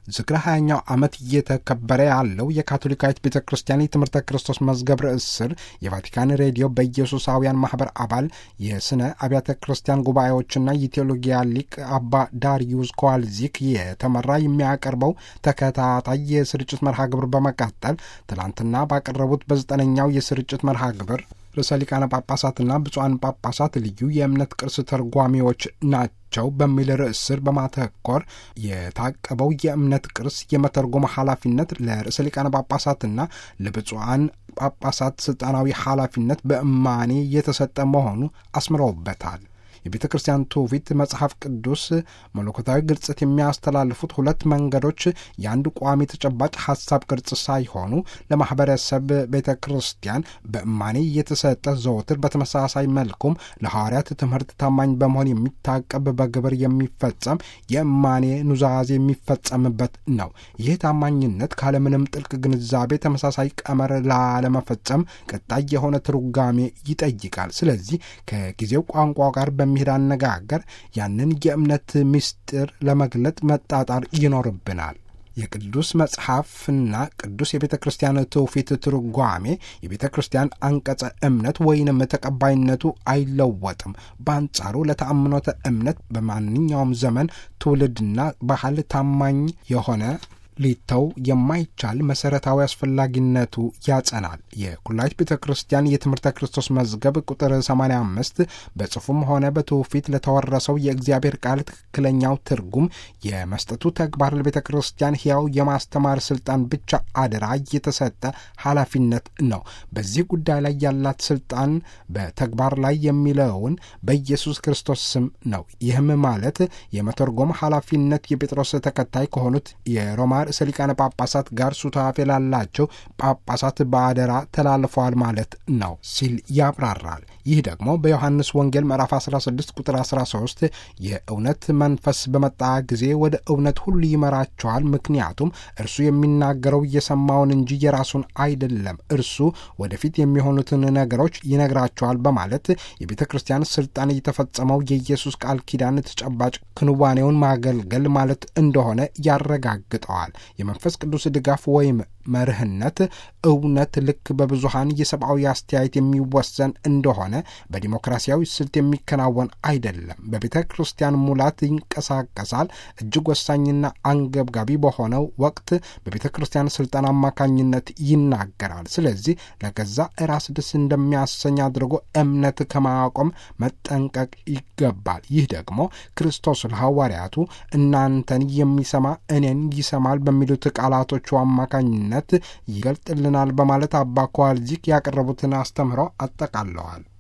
ዝክረ ሀያኛው ዓመት እየተከበረ ያለው የካቶሊካዊት ቤተ ክርስቲያን የትምህርተ ክርስቶስ መዝገብ ርዕስ ስር የቫቲካን ሬዲዮ በኢየሱሳውያን ማህበር አባል የስነ አብያተ ክርስቲያን ጉባኤዎችና የቴዎሎጊያ ሊቅ አባ ዳሪዩስ ኮዋልዚክ የተመራ የሚያቀርበው ተከታታይ የስርጭት መርሃ ግብር በመቀጠል ትላንትና ባቀረቡት በዘጠነኛው የስርጭት መርሃ ግብር ርዕሰ ሊቃነ ጳጳሳትና ብፁዓን ጳጳሳት ልዩ የእምነት ቅርስ ተርጓሚዎች ናቸው በሚል ርዕስ ስር በማተኮር የታቀበው የእምነት ቅርስ የመተርጎም ኃላፊነት ለርዕሰ ሊቃነ ጳጳሳትና ለብፁዓን ጳጳሳት ስልጣናዊ ኃላፊነት በእማኔ የተሰጠ መሆኑ አስምረውበታል። የቤተ ክርስቲያን ትውፊት መጽሐፍ ቅዱስ መለኮታዊ ግልጽት የሚያስተላልፉት ሁለት መንገዶች የአንድ ቋሚ ተጨባጭ ሀሳብ ቅርጽ ሳይሆኑ ለማህበረሰብ ቤተ ክርስቲያን በእማኔ የተሰጠ ዘወትር በተመሳሳይ መልኩም ለሐዋርያት ትምህርት ታማኝ በመሆን የሚታቀብ በግብር የሚፈጸም የእማኔ ኑዛዜ የሚፈጸምበት ነው። ይህ ታማኝነት ካለምንም ጥልቅ ግንዛቤ ተመሳሳይ ቀመር ላለመፈጸም ቀጣይ የሆነ ትርጓሜ ይጠይቃል። ስለዚህ ከጊዜው ቋንቋ ጋር በሚሄድ አነጋገር ያንን የእምነት ምስጢር ለመግለጥ መጣጣር ይኖርብናል። የቅዱስ መጽሐፍና ቅዱስ የቤተ ክርስቲያን ትውፊት ትርጓሜ የቤተ ክርስቲያን አንቀጸ እምነት ወይንም ተቀባይነቱ አይለወጥም። በአንጻሩ ለተአምኖተ እምነት በማንኛውም ዘመን ትውልድና ባህል ታማኝ የሆነ ሊተው የማይቻል መሰረታዊ አስፈላጊነቱ ያጸናል። የኩላይት ቤተ ክርስቲያን የትምህርተ ክርስቶስ መዝገብ ቁጥር 85 በጽሑፍም ሆነ በትውፊት ለተወረሰው የእግዚአብሔር ቃል ትክክለኛው ትርጉም የመስጠቱ ተግባር ለቤተ ክርስቲያን ሕያው የማስተማር ስልጣን ብቻ አደራ የተሰጠ ኃላፊነት ነው። በዚህ ጉዳይ ላይ ያላት ስልጣን በተግባር ላይ የሚለውን በኢየሱስ ክርስቶስ ስም ነው። ይህም ማለት የመተርጎም ኃላፊነት የጴጥሮስ ተከታይ ከሆኑት የሮማ ርዕሰ ሊቃነ ጳጳሳት ጋር ሱታፌ ላላቸው ጳጳሳት በአደራ ተላልፈዋል ማለት ነው ሲል ያብራራል። ይህ ደግሞ በዮሐንስ ወንጌል ምዕራፍ 16 ቁጥር 13 የእውነት መንፈስ በመጣ ጊዜ ወደ እውነት ሁሉ ይመራቸዋል፣ ምክንያቱም እርሱ የሚናገረው እየሰማውን እንጂ የራሱን አይደለም፣ እርሱ ወደፊት የሚሆኑትን ነገሮች ይነግራቸዋል በማለት የቤተ ክርስቲያን ስልጣን የተፈጸመው የኢየሱስ ቃል ኪዳን ተጨባጭ ክንዋኔውን ማገልገል ማለት እንደሆነ ያረጋግጠዋል። የመንፈስ ቅዱስ ድጋፍ ወይም መርህነት እውነት ልክ በብዙሃን የሰብአዊ አስተያየት የሚወሰን እንደሆነ በዲሞክራሲያዊ ስልት የሚከናወን አይደለም። በቤተ ክርስቲያን ሙላት ይንቀሳቀሳል። እጅግ ወሳኝና አንገብጋቢ በሆነው ወቅት በቤተ ክርስቲያን ስልጣን አማካኝነት ይናገራል። ስለዚህ ለገዛ ራስ ደስ እንደሚያሰኝ አድርጎ እምነት ከማቆም መጠንቀቅ ይገባል። ይህ ደግሞ ክርስቶስ ለሐዋርያቱ እናንተን የሚሰማ እኔን ይሰማል በሚሉት ቃላቶቹ አማካኝነት ይገልጥልናል በማለት አባ ኳልዚክ ያቀረቡትን አስተምህሮ አጠቃለዋል።